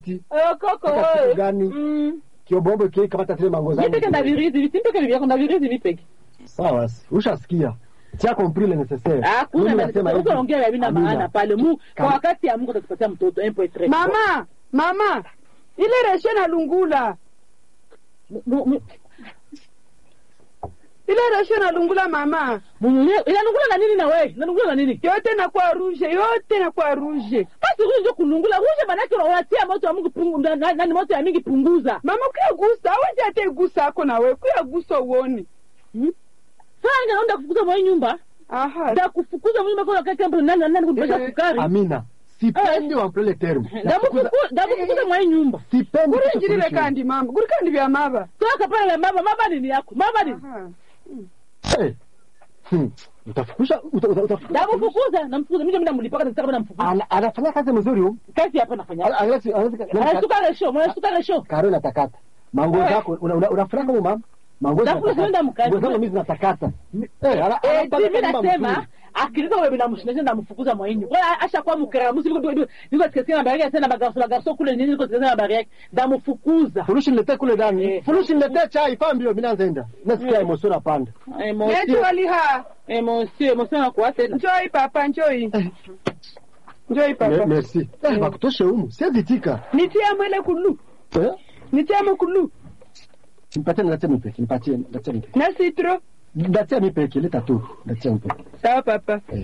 Eh, koko Sasa siku wewe. gani? Mm. kiobombo kile kamata tile mango zangu. Nipeke na virizi, simpeke vyako na virizi nipeke. Sawa basi. Ushasikia. Tia compris le nécessaire. Ah, kuna Mimi na nasema hivi. uko ongea hivi na Amina. maana pale. Mu kwa Kama- wakati ya Mungu atatupatia mtoto 1.3. Mama, mama, ile reshe na lungula, Mu- mu- mu- ile reshe na lungula mama, mu- inanungula na nini na wewe? Inanungula na nini? yote nakuwa ruje, yote nakuwa ruje. Basi ruje ndio kulungula. Ruje maana yake unatia moto wa Mungu pungu na, na, na moto ya mingi punguza. Mama kuyagusa, awezi ate gusa ako na we kuyagusa uone. Sasa ndio naenda kufukuza mwa hii nyumba. Aha, Da kufukuza mwa nyumba kwa wakati ambapo nani nani kunipesha Eh, sukari. Amina. Sipendi wampele le terme. Da kufukuza da kufukuza mwa hii nyumba. Sipendi guri kitu njirire kuhusu- kandi mama, guri kandi vya maba. Toka pale mama, mama nini yako? Mama nini? Aha. Eh. Hmm. Utafukusha uta- uta- utafukusha. Da kufukuza, namfukuza mimi ndio mlipaka nataka namfukuza. Ana- Anafanya kazi mzuri huyo. Kazi hapa nafanya. Ana- anaweza- anaweza- Anasuka resho, anasuka resho. Karo natakata. Mango Eh. zako una- una- unafurahi kama mama. Mango Tafuta zinatakata. kwenda mkazi. Mango zangu mimi zinatakata. Eh, ana- Eh, anapanga mimi kama nasema mzuri. akilika wewe binamshinda ndamfukuza mwainyu. Kwa asha kwa mkaramusi niko niko niko tikasikia na baraka tena bagarso bagarso kule nini niko tikasikia na baraka ndamfukuza. Furushi niletee kule ndani. Eh. Furushi niletee chai fa mbio mimi naanza enda. Nasikia Eh. emotion napanda. Neti Emotion waliha, emotion emotion kwa tena. njoi papa, njoi. Njoi Me- papa. Merci. Eh, bakutoshe humu. Siwezi tika. Nitia mwele kulu, Eh? nitia mkulu. Nipatie nipatie mipeke. Nipatie nipatie mipeke. Na citro. Nipatie mipeke leta tu. Nipatie mipeke. Sawa papa. Eh.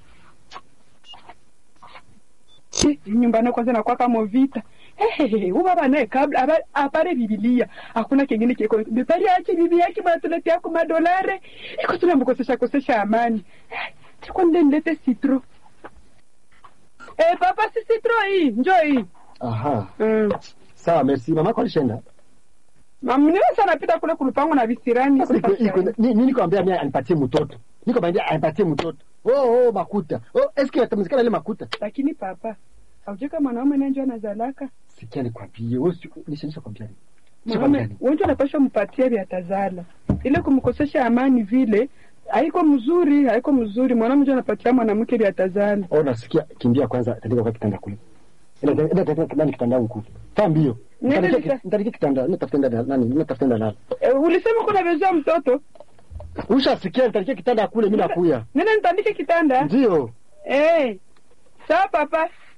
Chi, nyumbani kwanza nakuwa kama vita Hehehe, huyu baba naye kabla aba- apare bibilia hakuna kingine kiko bepari ache bibi yake banatuletea kwa madolare iko tunamkosesha kosesha amani tiko nde nilete citro eh papa si citro hii njoo hii Aha. mm. Sawa, merci. Mama kwa alishaenda. mamniwe sana pita kule kulupango na visirani Sasa iko iko ni- nini nikwambia mimi anipatie mtoto. Niko baada anipatie mtoto. Oh oh makuta. Oh eski atamzikana ile makuta. lakini papa aujeka mwanaume nanjo anazalaka Sikia nikwambie. Wewe si- nishanisha kwambia. nini? mwanaume Nishakwambia wenjo anapashwa mpatia vya tazala ile kumkosesha amani vile haiko mzuri haiko mzuri mwanaume njo anapatia mwanamke vya tazala Oh nasikia kimbia kwanza tandika kwa kitanda kule. Ila ila tandika kitanda kitanda huko. Fa mbio. Nenda Nitandike nika- nitandike kitanda. Nitafuta ndani nani? Nitafuta ndani. e, ulisema kuna vezea mtoto Ushasikia nitandike kitanda kule mimi nakuya. nene nitandike kitanda Ndio. eh sawa papa